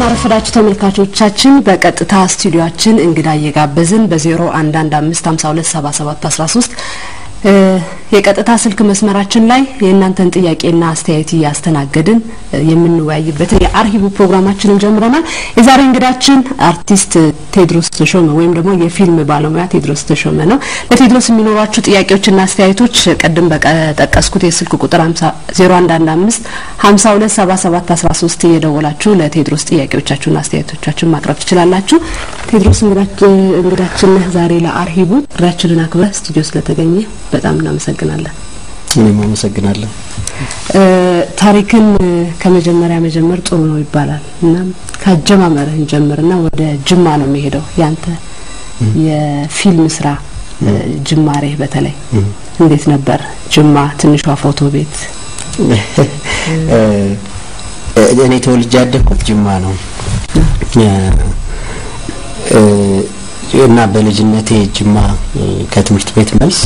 እንደምናረፈዳችሁ ተመልካቾቻችን በቀጥታ ስቱዲዮአችን እንግዳ እየጋበዝን በ0115527713 የቀጥታ ስልክ መስመራችን ላይ የእናንተን ጥያቄና አስተያየት እያስተናገድን የምንወያይበትን የአርሂቡ ፕሮግራማችንን ጀምረናል። የዛሬ እንግዳችን አርቲስት ቴድሮስ ተሾመ ወይም ደግሞ የፊልም ባለሙያ ቴድሮስ ተሾመ ነው። ለቴድሮስ የሚኖሯችሁ ጥያቄዎችና አስተያየቶች ቅድም በጠቀስኩት የስልክ ቁጥር 0115 527713 እየደወላችሁ ለቴድሮስ ጥያቄዎቻችሁና አስተያየቶቻችሁን ማቅረብ ትችላላችሁ። ቴድሮስ እንግዳችን ዛሬ ለአርሂቡ ጥሪያችንን አክብረህ ስቱዲዮ ስለተገኘ በጣም እናመሰግናለን። እኔም አመሰግናለሁ። ታሪክን ከመጀመሪያ መጀመር ጥሩ ነው ይባላል እና ከአጀማመርህ እንጀምርና ወደ ጅማ ነው የሚሄደው ያንተ የፊልም ስራ ጅማሬ በተለይ እንዴት ነበር? ጅማ ትንሿ ፎቶ ቤት። እኔ ተወልጄ ያደግኩት ጅማ ነው እና በልጅነቴ ጅማ ከትምህርት ቤት መልስ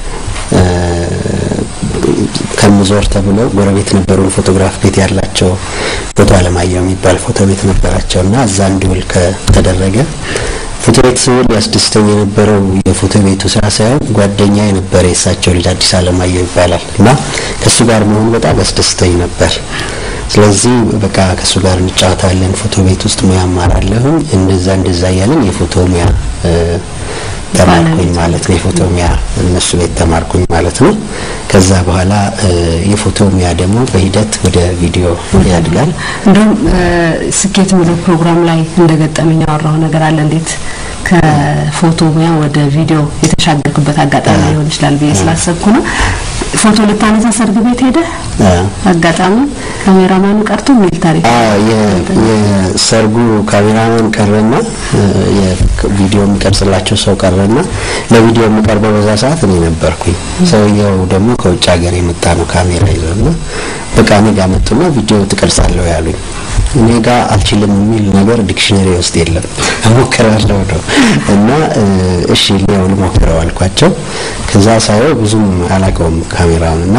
ከምዞር ተብሎ ጎረቤት ነበሩን ፎቶግራፍ ቤት ያላቸው ፎቶ አለማየሁ የሚባል ፎቶ ቤት ነበራቸው እና እዛ እንዲውል ከተደረገ ፎቶ ቤት ስውል ያስደስተኝ የነበረው የፎቶ ቤቱ ስራ ሳይሆን ጓደኛ የነበረ የእሳቸው ልጅ አዲስ አለማየሁ ይባላል እና ከእሱ ጋር መሆኑ በጣም ያስደስተኝ ነበር። ስለዚህ በቃ ከእሱ ጋር እንጫወታለን፣ ፎቶ ቤት ውስጥ ሙያ አማራለሁኝ። እንደዛ እንደዛ እያለን የፎቶ ሙያ ተማርኩኝ ማለት ነው። የፎቶ ሙያ እነሱ ቤት ተማርኩኝ ማለት ነው። ከዛ በኋላ የፎቶ ሙያ ደግሞ በሂደት ወደ ቪዲዮ ያድጋል። እንደውም ስኬት የሚለው ፕሮግራም ላይ እንደገጠመኝ ያወራው ነገር አለ። እንዴት ከፎቶ ሙያ ወደ ቪዲዮ የተሻገርክበት አጋጣሚ ሊሆን ይችላል ብዬ ስላሰብኩ ነው። ፎቶ ልታነሳ ሰርግ ቤት ሄደ አጋጣሚ ካሜራማኑ ቀርቶ የሚል ታሪክ የሰርጉ ካሜራማን ቀረና የቪዲዮ የሚቀርጽላቸው ሰው ቀረና ለቪዲዮ የሚቀርበው በዛ ሰዓት እኔ ነበርኩኝ። ሰውየው ደግሞ ከውጭ ሀገር የመጣ ነው ካሜራ ይዞና በቃ እኔ ጋር መጡና ቪዲዮ ትቀርጻለሁ ያሉኝ። እኔ ጋር አልችልም የሚል ነገር ዲክሽነሪ ውስጥ የለም። እሞክራለሁ ነው እና እሺ ሊያው ልሞክረው አልኳቸው። ከዛ ሳየው ብዙም አላውቀውም ካሜራውን እና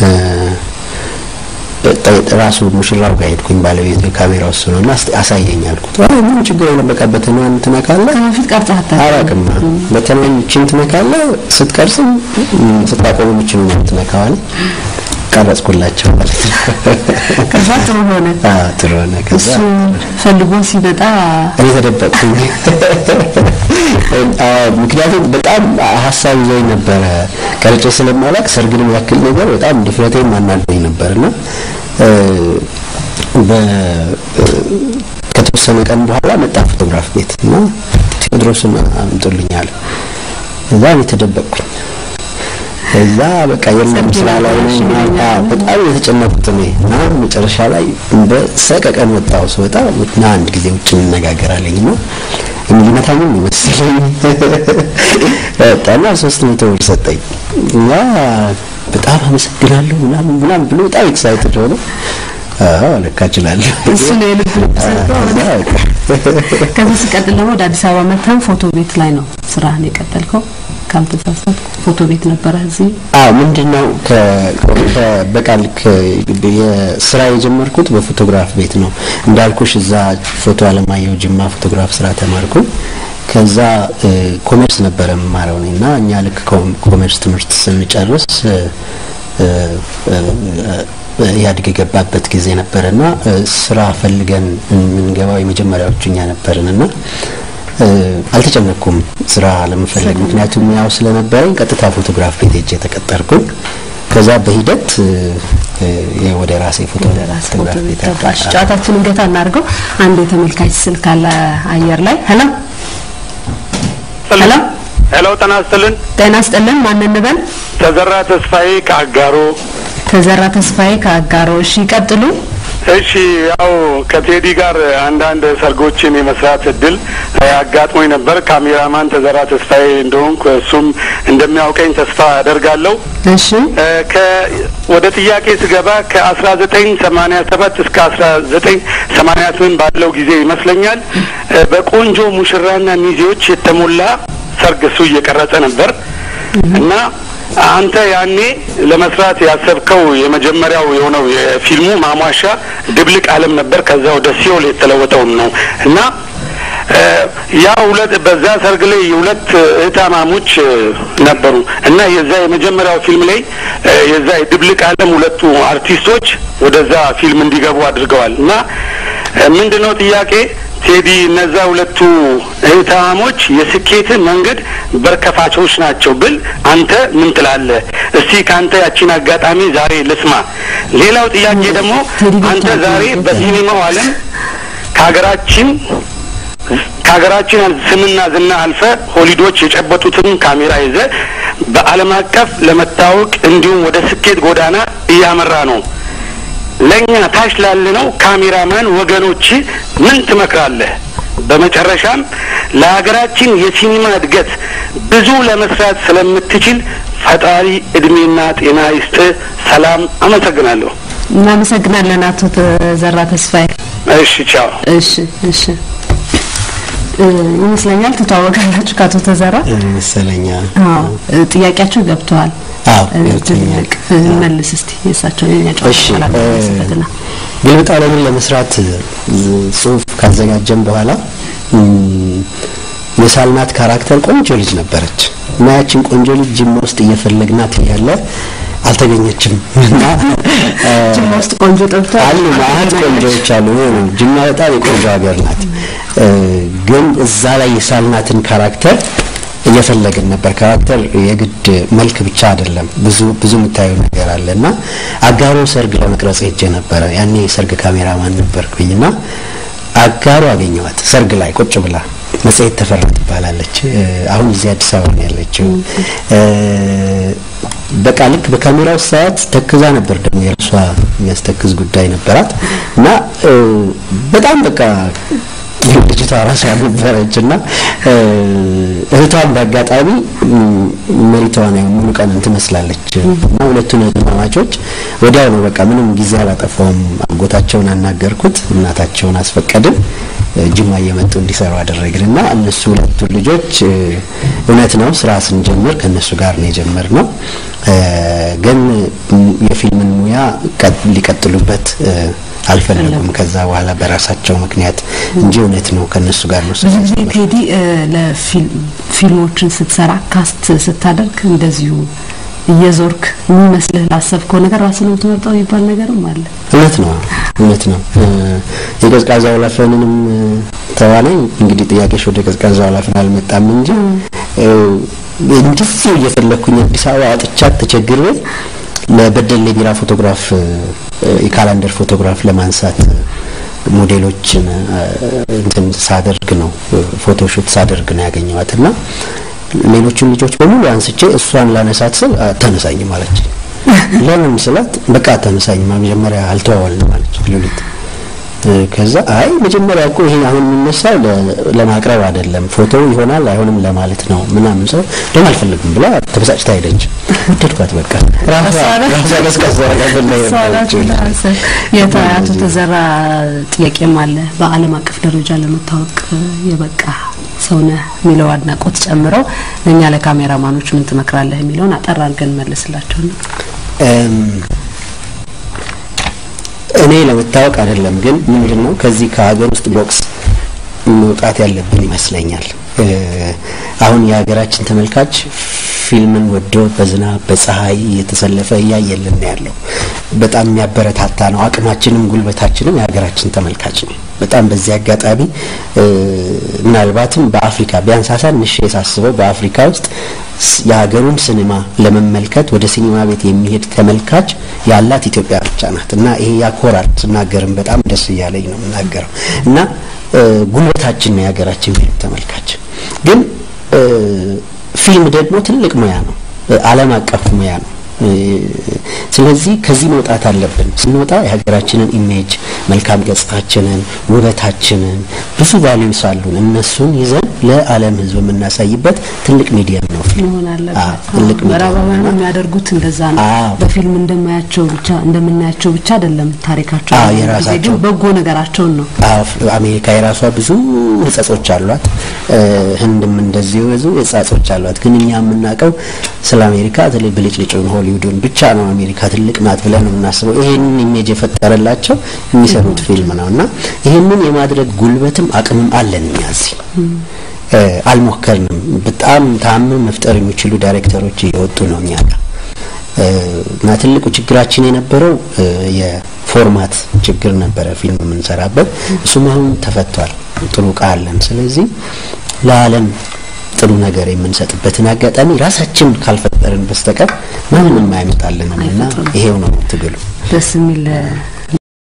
ራሱ ሙሽራው ጋር ሄድኩኝ። ባለቤቱ ካሜራ ውስጥ ነውና አሳየኝ አልኩት። አይ ምን ችግር የለም በቃ በተናን ትነካለህ። ከበፊት ቀርጸህ አላውቅም። በተናን እችን ትነካለህ፣ ስትቀርጽም ስታቆም እችን ነው ትነካዋለህ። ቀረጽኩላቸው ማለት ነው። ከዛ ጥሩ ሆነ። አዎ ጥሩ ሆነ። ከዛ እሱ ፈልጎ ሲመጣ እኔ ተደበቅኩኝ። ምክንያቱም በጣም ሀሳብ ይዞኝ ነበረ ቀርጬ ስለማላውቅ ሰርግንም ያክል ነገር በጣም ድፍረቴን ማናደኝ ነበርና ከተወሰነ ቀን በኋላ መጣ ፎቶግራፍ ቤት እና ቴዎድሮስን አምጡልኛል። እዛ እኔ ተደበቅኩኝ። እዛ በቃ የለም ስራ ላይ ነኝ። በጣም የተጨነቁት እኔ እና መጨረሻ ላይ በሰቀቀን ወጣው ስወጣ እና አንድ ጊዜ ውጭ እንነጋገራለኝ እና ሊመታኝም ይመስለኝ ወጣና ሶስት መቶ ብር ሰጠኝ እና በጣም አመሰግናለሁ ምናምን ምናምን ብሎ በጣም ኤክሳይትድ ሆነ። አዎ ለካ እችላለሁ። እሱ ነው የልብ ከዚህ ሲቀጥል ደግሞ ወደ አዲስ አበባ መጥተን ፎቶ ቤት ላይ ነው ስራህን የቀጠልከው ካልተሳሳትኩ ፎቶ ቤት ነበረ እዚህ አዎ ምንድነው በቃል የስራ የጀመርኩት በፎቶግራፍ ቤት ነው እንዳልኩሽ እዛ ፎቶ አለማየሁ ጅማ ፎቶግራፍ ስራ ተማርኩ ከዛ ኮሜርስ ነበረ የምማረው እና እኛ ልክ ኮሜርስ ትምህርት ስንጨርስ ኢህአዴግ የገባበት ጊዜ ነበረና ስራ ፈልገን የምንገባው የመጀመሪያዎቹ እኛ ነበርን እና አልተጨነቅኩም ስራ ለመፈለግ ምክንያቱም ያው ስለነበረኝ ቀጥታ ፎቶግራፍ ቤት ሄጄ ተቀጠርኩኝ። ከዛ በሂደት ወደ ራሴ ፎቶ ፎቶግራፍ ቤት ጨዋታችንን ገታ እናድርገው። አንድ የተመልካች ስልክ አለ አየር ላይ። ሄሎ ሄሎ ሄሎ፣ ጤና ይስጥልን። ጤና ይስጥልን። ማን እንበል? ተዘራ ተስፋዬ ከአጋሮ። ተዘራ ተስፋዬ ከአጋሮ። እሺ ይቀጥሉ። እሺ ያው ከቴዲ ጋር አንዳንድ ሰርጎችን የመስራት እድል አጋጥሞኝ ነበር። ካሜራማን ተዘራ ተስፋዬ እንደሆንኩ እሱም እንደሚያውቀኝ ተስፋ አደርጋለሁ። እሺ ወደ ጥያቄ ስገባ ከአስራ ዘጠኝ ሰማኒያ ሰባት እስከ አስራ ዘጠኝ ሰማኒያ ስምንት ባለው ጊዜ ይመስለኛል በቆንጆ ሙሽራና ሚዜዎች የተሞላ ሰርግ እሱ እየቀረጸ ነበር እና አንተ ያኔ ለመስራት ያሰብከው የመጀመሪያው የሆነው የፊልሙ ማሟሻ ድብልቅ ዓለም ነበር። ከዛ ወደ ሲኦል የተለወጠውም ነው እና ያ ሁለት በዛ ሰርግ ላይ የሁለት እህታማሞች ነበሩ እና የዛ የመጀመሪያው ፊልም ላይ የዛ የድብልቅ ዓለም ሁለቱ አርቲስቶች ወደዛ ፊልም እንዲገቡ አድርገዋል እና ምንድነው ጥያቄ ቴዲ እነዛ ሁለቱ እህታማሞች የስኬት መንገድ በርከፋቾች ናቸው ብል አንተ ምን ትላለህ? እስቲ ከአንተ ያቺን አጋጣሚ ዛሬ ልስማ። ሌላው ጥያቄ ደግሞ አንተ ዛሬ በሲኒማው ዓለም ከሀገራችን ከሀገራችን ስምና ዝና አልፈ ሆሊዶች የጨበጡትን ካሜራ ይዘ በዓለም አቀፍ ለመታወቅ እንዲሁም ወደ ስኬት ጎዳና እያመራ ነው። ለእኛ ታች ላለነው ካሜራማን ወገኖች ምን ትመክራለህ? በመጨረሻም ለሀገራችን የሲኒማ እድገት ብዙ ለመስራት ስለምትችል ፈጣሪ እድሜና ጤና ይስጥ። ሰላም። አመሰግናለሁ። እናመሰግናለን አቶ ተዘራ ተስፋዬ። እሺ፣ ቻው። እሺ፣ እሺ። ይመስለኛል ትተዋወቃላችሁ ከአቶ ተዘራ ይመስለኛል። አዎ፣ ጥያቄያችሁ ገብተዋል። አዎ ትልቅ መልስ እስቲ የእሳቸው የኛ እሺ ጨዋታ ላስበትና ግልብጥ ዓለምን ለመስራት ጽሁፍ ካዘጋጀን በኋላ የሳልናት ካራክተር ቆንጆ ልጅ ነበረች እና ያችን ቆንጆ ልጅ ጅማ ውስጥ እየፈለግናት እያለ አልተገኘችም እና ጅማ ውስጥ ቆንጆ ጠብቶ አሉ ማለት ቆንጆዎች አሉ። ጅማ በጣም የቆንጆ ሀገር ናት። ግን እዛ ላይ የሳልናትን ካራክተር እየፈለግን ነበር። ካራክተር የግድ መልክ ብቻ አይደለም፣ ብዙ ብዙ የምታየው ነገር አለ እና አጋሮ ሰርግ ለመቅረጽ ሄጄ ነበረ። ያኔ የሰርግ ካሜራማን ነበርኩኝ እና አጋሮ አገኘዋት ሰርግ ላይ ቁጭ ብላ መጽሔት ተፈራ ትባላለች። አሁን እዚህ አዲስ አበባ ነው ያለችው። በቃ ልክ በካሜራው ሰዓት ተክዛ ነበር። ደግሞ የራሷ የሚያስተክዝ ጉዳይ ነበራት እና በጣም በቃ ልጅቷ ራሷ ነበረች እና እህቷን በአጋጣሚ መሪቷን ያው ሙሉ ቀንን ትመስላለች እና ሁለቱን እህትማማቾች ወዲያው ነው በቃ ምንም ጊዜ አላጠፋውም። አጎታቸውን አናገርኩት፣ እናታቸውን አስፈቀድን፣ ጅማ እየመጡ እንዲሰሩ አደረግን እና እነሱ ሁለቱ ልጆች እውነት ነው ስራ ስንጀምር ከእነሱ ጋር ነው የጀመርነው። ግን የፊልምን ሙያ ሊቀጥሉበት አልፈለጉም። ከዛ በኋላ በራሳቸው ምክንያት እንጂ እውነት ነው ከነሱ ጋር ነው። ብዙ ጊዜ ቴዲ ለፊልሞችን ስትሰራ ካስት ስታደርግ እንደዚሁ እየዞርክ የሚመስልህ ላሰብከው ነገር ራስን የምትመርጠው የሚባል ነገርም አለ። እውነት ነው፣ እውነት ነው። የቀዝቃዛው ወላፈንንም ተዋናኝ እንግዲህ ጥያቄሽ ወደ ቀዝቃዛው ወላፈን አልመጣም እንጂ እንደዚህ እየፈለግኩኝ አዲስ አበባ አጥቻት ተቸግሬ ለበደሌ ቢራ ፎቶግራፍ የካላንደር ፎቶግራፍ ለማንሳት ሞዴሎችን እንትን ሳደርግ ነው ፎቶሹት ሳደርግ ነው ያገኘዋት እና ሌሎቹን ልጆች በሙሉ አንስቼ እሷን ላነሳት ስል ተነሳኝ ማለች። ለምን ስላት በቃ ተነሳኝ መጀመሪያ አልተዋወልንም ማለች ሉሊት። ከዛ አይ መጀመሪያ እኮ ይሄ አሁን የሚነሳው ለማቅረብ አይደለም ፎቶው ይሆናል አይሆንም ለማለት ነው ምናምን ሰው ደግሞ አልፈልግም ብላ ተበሳጭታ ሄደች። ወደድኳት በቃ ራሷ ራሷ ቀዝቀዝ የአቶ ተዘራ ጥያቄም አለ። በዓለም አቀፍ ደረጃ ለመታወቅ የበቃ ሰውነህ የሚለው አድናቆት ጨምረው እኛ ለካሜራማኖች ምን ትመክራለህ የሚለውን አጠር አድርገን መልስላቸው ነው። እኔ ለመታወቅ አይደለም ግን ምንድን ነው ከዚህ ከሀገር ውስጥ ቦክስ መውጣት ያለብን ይመስለኛል። አሁን የሀገራችን ተመልካች ፊልምን ወዶ በዝናብ በፀሐይ እየተሰለፈ እያየልን ያለው በጣም የሚያበረታታ ነው። አቅማችንም ጉልበታችንም የሀገራችን ተመልካች ነው። በጣም በዚህ አጋጣሚ ምናልባትም በአፍሪካ ቢያንስ አሳንሼ ሳስበው በአፍሪካ ውስጥ የሀገሩን ሲኒማ ለመመልከት ወደ ሲኒማ ቤት የሚሄድ ተመልካች ያላት ኢትዮጵያ ብቻ ናት እና ይሄ ያኮራል። ስናገርም በጣም ደስ እያለኝ ነው የምናገረው እና ጉልበታችን ነው የሀገራችን ፊልም ተመልካች። ግን ፊልም ደግሞ ትልቅ ሙያ ነው፣ ዓለም አቀፍ ሙያ ነው። ስለዚህ ከዚህ መውጣት አለብን። ስንወጣ የሀገራችንን ኢሜጅ መልካም ገጽታችንን፣ ውበታችንን ብዙ ቫሊዩስ አሉን። እነሱን ይዘን ለዓለም ሕዝብ የምናሳይበት ትልቅ ሚዲየም ነው ፊልም። መሆን አለበት። አዎ፣ ትልቅ ሚዲየም ምዕራባውያን ነው። የሚያደርጉት እንደዛ ነው። አዎ። በፊልም እንደማያቸው ብቻ እንደምናያቸው ብቻ አይደለም ታሪካቸው። አዎ፣ ብዙ ጊዜ የራሳቸው- ግን በጎ ነገራቸውን ነው። አዎ፣ አሜሪካ የራሷ ብዙ ህጸጾች አሏት። እ፣ ህንድም እንደዚሁ ብዙ ህጸጾች አሏት። ግን እኛ የምናውቀው ስለ አሜሪካ በተለይ ብልጭልጩን ሆሊውድን ብቻ ነው። አሜሪካ ትልቅ ናት ብለን ነው የምናስበው። ይሄንን ኢሜጅ የፈጠረላቸው የሚሰሩት ፊልም ነው እና ይሄንን የማድረግ ጉልበትም አቅምም አለን እኛ እዚህ እ፣ አልሞከርንም። በጣም ተአምር መፍጠር የሚችሉ ዳይሬክተሮች እየወጡ ነው እኛ ጋር እ፣ እና ትልቁ ችግራችን የነበረው እ፣ የፎርማት ችግር ነበረ ፊልም የምንሰራበት። እሱም አሁን ተፈቷል። ጥሩ እቃ አለን። ስለዚህ ለዓለም ጥሩ ነገር የምንሰጥበትን አጋጣሚ ራሳችን ካልፈጠርን በስተቀር ማንም አይመጣልንም እና ይሄው ነው ትግሉ። ደስ የሚል